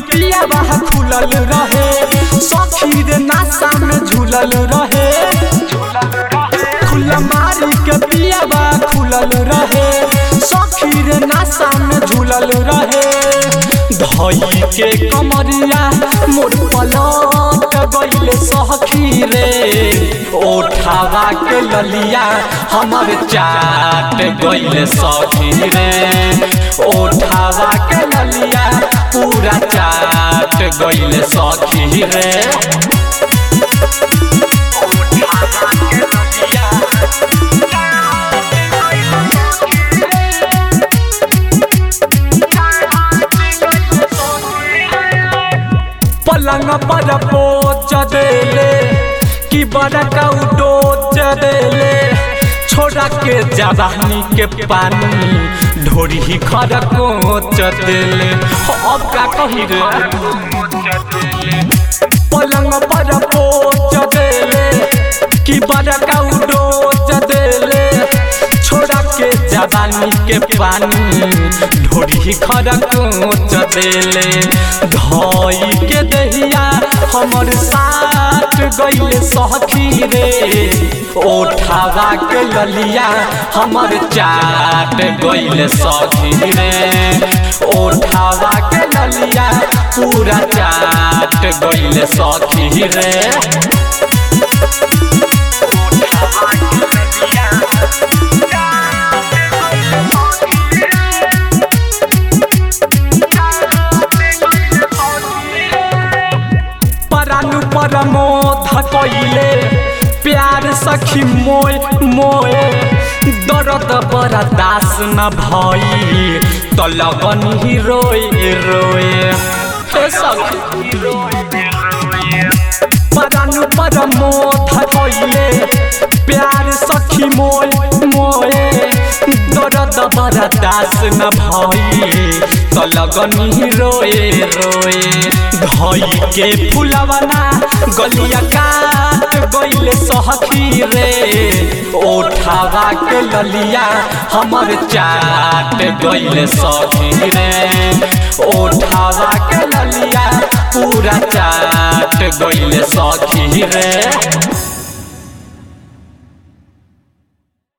पिया बाह खुलल रहे सखी रे नासा में झूलल रहे खुला मारी के पिया बा खुलल रहे सखी रे नासा में झूलल रहे धई के कमरिया मोर पलट गइले सखी रे ओठावा के ललिया हमर चाट गइले सखी रे ओठावा के ललिया पूरा चाट गइले सखी रे पलंग पर पोच देले कि बड़का उडोच देले छोड़ा के जवानी के पानी ढोरी खर कोच देले अब का कही रे पलंग पर पोच देले कि बड़का उडोच देले छोड़ा के जवानी के पानी ढोरी खर कोच देले धई के दहिया हमर साथ गइले सखी रे ओठावा के ललिया हमर चाट गइले सखी रे ओठावा के ललिया पूरा चाट गइले सखी रे परानु परमोध कइले प्यार सखी मोय मोय दर्द बड़ा दास न भई त लगन ही रोए रोए हे सखी परानु परमोध कइले प्यार सखी मोय मोय दर्द बड़ा दास न भई त लगन ही रोए रोए धई के फुलवना गलिया काट गइले सहखी रे ओठावा के ललिया हमर चाट गइले सखी रे ओठावा के ललिया पूरा चाट गइले सखी रे